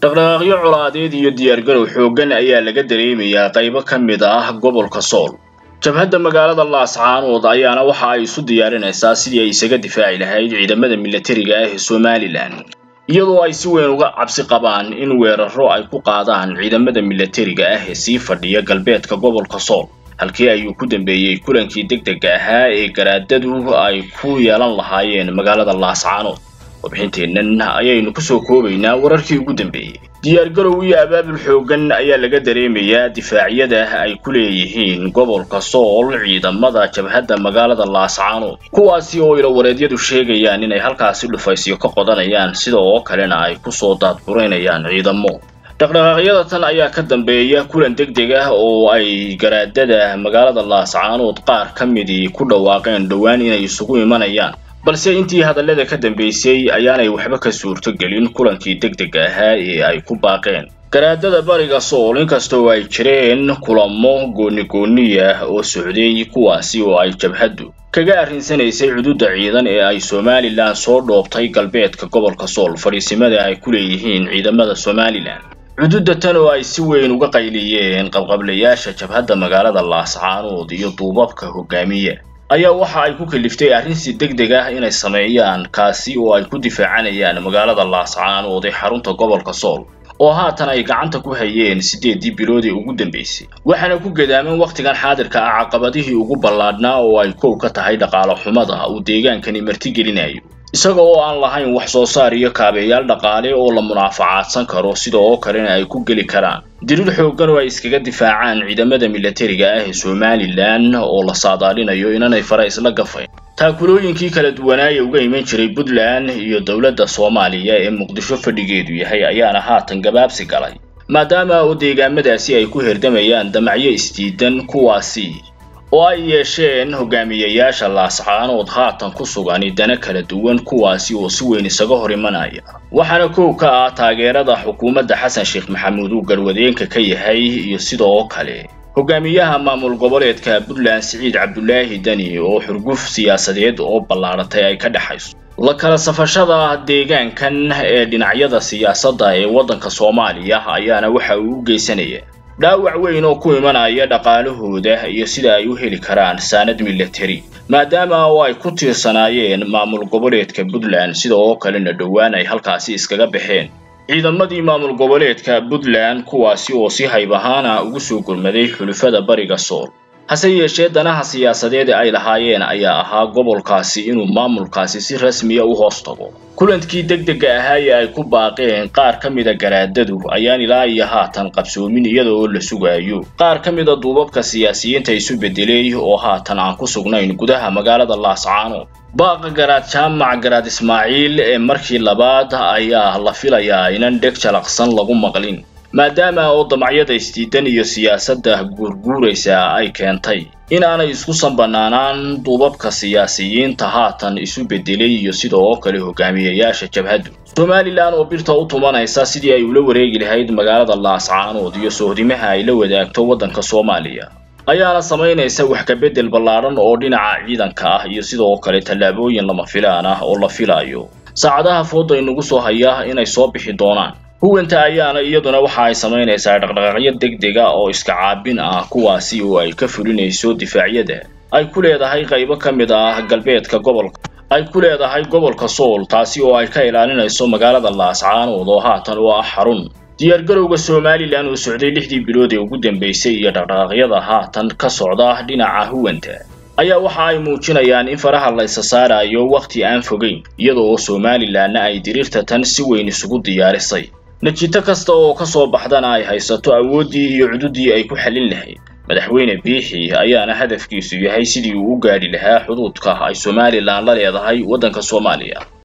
dhaqdhaqaaqyo colaadeed iyo diyaargarow xooggan ayaa laga dareemayaa qaybo ka mid ah gobolka sool jabhadda magaalada laascaanood ayaana waxa ay isu diyaarinaysaa sidii ay isaga difaaci lahayd ciidamada milatariga ah ee somalilan iyadoo ay si weyn uga cabsi qabaan in weeraro ay ku qaadaan ciidamada milatariga ah ee sii fadhiya galbeedka gobolka sool halkii ayuu ku dambeeyey kulankii degdega ahaa ee garaadadu ay ku yeelan lahaayeen magaalada laascaanood warbixinteennan ayaynu kusoo koobaynaa wararkii ugu dambeeyey diyaargarow iyo abaabul xooggan ayaa laga dareemayaa difaacyada ay ku leeyihiin gobolka sool ciidamada jabhadda magaalada laascaanood kuwaasi oo ilawareedyadu sheegayaan inay halkaasi dhufaysyo ka qodanayaan sida oo kalena ay kusoo daadguraynayaan ciidamo dhaqdhaqaaqyada tan ayaa ka dambeeya kulan degdeg ah oo ay garaadada magaalada laascaanood qaar ka midii ku dhawaaqeen dhowaan inay isugu imanayaan balse intii hadallada ka dambeysay ayaanay waxba ka suurtogelin kulankii degdega ahaa ee ay ku baaqeen garaadada bariga sool inkastoo ay jireen kulamo gooni-gooniya oo socday kuwaasi oo ay jabhaddu kaga arrinsanaysay cududa ciidan ee ay somalilan soo dhoobtay galbeedka gobolka sool fadhiisimada ay ku leeyihiin ciidamada somalilan cududda tan oo ay si weyn uga qayliyeen qabqablayaasha jabhadda magaalada laascaanood iyo duubabka hogaamiya ayaa waxa ay ku kaliftay arrin si degdeg ah inay sameeyaan kaasi oo ay ku difaacanayaan magaalada laascaanood ee xarunta gobolka sool oo haatan ay gacanta ku hayeen siddeedii bilood ee ugu dambeysay waxaana ku gadaaman wakhtigan xaadirka ah caqabadihii ugu ballaadhnaa oo ay kow ka tahay dhaqaale xumada uu deegaankani martigelinayo isaga oo aan lahayn wax soo saar iyo kaabeyaal dhaqaale oo la munaafacaadsan karo sida oo kalena ay ku geli karaan dirir xooggan oo ay iskaga difaacaan ciidamada milatariga ah ee somalilan oo la saadaalinayo inanay fara isla gafayn taakulooyinkii kala duwanaaya uga iman jiray puntland iyo dowladda soomaaliya ee muqdisho fadhigeedu yahay ayaana haatan gabaabsi galay maadaama oo deegaamadaasi ay ku herdamayaan damacyo isdiidan kuwaasi oo ay yeesheen hogaamiyayaasha laascaanood haatan ku sugani dana kala duwan kuwaasi oo si weyn isaga hor imanaya waxaana kow ka ah taageerada xukuumadda xasan sheekh maxamuud uu garwadeenka ka yahay iyo sidoo kale hogaamiyaha maamul goboleedka puntland siciid cabdulaahi deni oo xurguf siyaasadeed oo ballaaratay ay ka dhexayso la kala safashada deegaankan ee dhinacyada siyaasadda ee waddanka soomaaliya ayaana waxa uu u geysanaya dhaawac weyn oo ku imanaya dhaqaalahooda iyo sida ay u heli karaan saanad milatari maadaama oo ay ku tiirsanaayeen maamul goboleedka puntland sida oo kalena dhowaan ay halkaasi iskaga baxeen ciidamadii maamul goboleedka puntland kuwaasi oo si hayb ahaana ugu soo gurmaday xulufada bariga sool hase yeeshee danaha siyaasadeed ee ay lahaayeen ayaa ahaa gobolkaasi inuu maamulkaasi si rasmiya u hoos tago kulankii degdega ahaa ee ay ku baaqeen qaar ka mida garaadadu ayaan ilaa iyo haatan qabsoomin iyada oo la sugaayo qaar ka mida duubabka siyaasiyiinta isu bedelay oo haatan aan ku sugnayn gudaha magaalada laascaanood baaqa garaad jaamac garaad ismaaciil ee markii labaad ayaa la filayaa inan dheg jalaqsan lagu maqlin maadaama oo damacyada isdiidan iyo siyaasadda guurguuraysa ay keentay in aanay isku sanbanaanaan duubabka siyaasiyiinta haatan isu bedelay iyo sida oo kale hogaamiyayaasha jabhaddu somalilan oo birta u tumanaysa sidii ay ula wareegi lahayd magaalada laascaanood iyo sohdimaha ay la wadaagto waddanka soomaaliya ayaana samaynaysa wax kabedel ballaadhan oo dhinaca ciidanka ah iyo sidoo kale tallaabooyin lama filaan ah oo la filayo saacadaha fooda inagu soo haya inay soo bixi doonaan huwanta ayaana iyaduna waxa ay samaynaysaa dhaqdhaqaaqyo degdega oo iska caabin ah kuwaasi oo ay ka fulinayso difaacyada ay ku leedahay qaybo ka mid ah galbeedka gobolka ay ku leedahay gobolka sool taasi oo ay ka ilaalinayso magaalada laascaanood oo haatan u ah xarun diyaargarowga somalilan oo socday lixdii bilood ee ugu dambeysay iyo dhaqdhaqaaqyada haatan ka socda dhinaca huwanta ayaa waxa ay muujinayaan in faraha la isa saarayo wakhti aan fogeyn iyadoo somalilanna ay diriirta tan si weyn isugu diyaarisay natiito kasta oo ka soo baxdana ay haysato awooddii iyo cududii ay ku xallin lahayd madaxweyne biixi ayaana hadafkiisu yahay sidii uu u gaadhi lahaa xuduudka ay somalilan la leedahay waddanka soomaaliya